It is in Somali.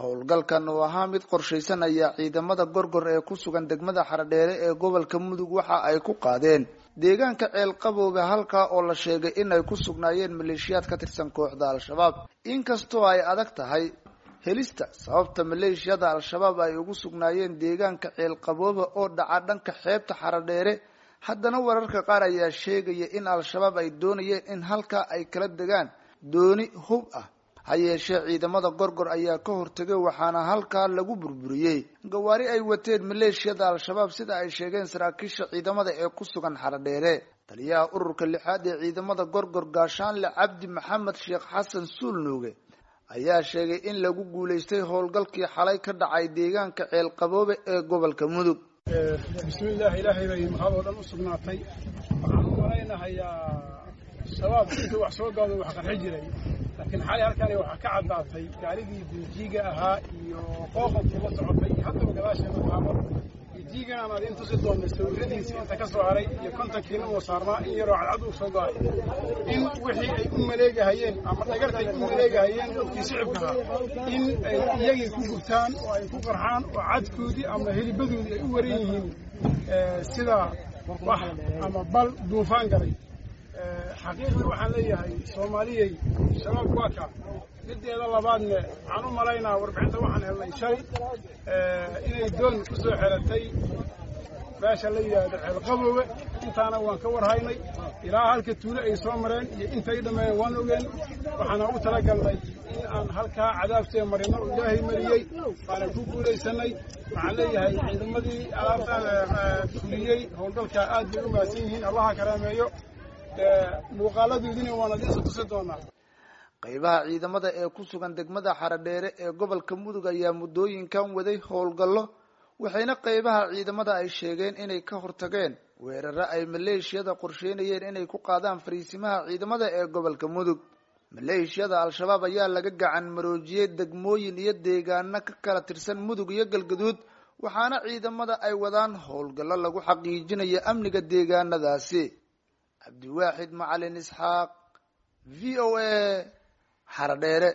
howlgalkan oo ahaa mid qorshaysan ayaa ciidamada gorgor ee ku sugan degmada xaradheere ee gobolka mudug waxa ay ku qaadeen deegaanka ceelqaboobe halkaa oo la sheegay in ay ku sugnaayeen maleeshiyaad ka tirsan kooxda al-shabaab inkastoo ay adag tahay helista sababta maleeshiyada al-shabaab ay ugu sugnaayeen deegaanka ceelqaboobe oo dhaca dhanka xeebta xaradheere haddana wararka qaar ayaa sheegaya in al-shabaab ay doonayeen in halkaa ay kala degaan dooni hub ah ha yeeshee ciidamada gorgor ayaa ka hortegay waxaana halkaa lagu burburiyey gawaari ay wateen maleeshiyada al-shabaab sida ay sheegeen saraakiisha ciidamada ee ku sugan xaradheere taliyaha ururka lixaad ee ciidamada gorgor gaashaanle cabdi maxamed sheekh xasan suulnuuge ayaa sheegay in lagu guulaystay howlgalkii xalay ka dhacay deegaanka ceelqaboobe ee gobolka mudug bismillaah ilaahay bay mahad oo dhan u sugnaatay waxaan u malaynahayaa shabaab intuu wax soo gaado wax qarxi jiray laakiin xalay halkani waxaa ka caddaatay gaarigii dinjiiga ahaa iyo qooqankii la socotay iyo haddaba gadaasheeda taabo dinjiigan aan adiin tusi doonay sawiradiisa inta ka soo haray iyo kontankiina uu saarnaa in yaroo cadcad uu soo go'ay in wixii ay u maleegahayeen ama dhagartay u maleegahayeen dadkii shicibka ahaa in ay iyagii ku gubtaan oo ay ku qarxaan oo cadkoodii ama helibadoodii ay u waran yihiin sida wax ama bal duufaan galay xaqiiqdii waxaan leeyahay soomaaliyey shabaab waa ka mideeda labaadne waxaan u malaynaa warbixinta waxaan helnay shalay inay doon ku soo xeratay meesha la yidhaahdo ceelqaboowe intaana waan ka warhaynay ilaa halka tuulo ay soo mareen iyo intay dhammeeyeen waan ogeen waxaana u talagalnay in aan halkaa cadaabtee marino oo ilaahay mariyey waana ku guulaysanay waxaan leeyahay ciidamadii alaabtaan fuliyey howlgalkaa aad bay u mahadsan yihiin allaha karaameeyo muuqaaladoodina waana diisa tusi doonaa qaybaha ciidamada ee ku sugan degmada xaradheere ee gobolka mudug ayaa muddooyinkan waday howlgallo waxayna qaybaha ciidamada ay sheegeen inay ka hortageen weeraro ay maleeshiyada qorsheynayeen inay ku qaadaan fariisimaha ciidamada ee gobolka mudug maleeshiyada al-shabaab ayaa laga gacan maroojiyey degmooyin iyo deegaano ka kala tirsan mudug iyo galgaduud waxaana ciidamada ay wadaan howlgallo lagu xaqiijinayo amniga deegaanadaasi cabdiwaaxid macalin isxaaq v o a xaradheere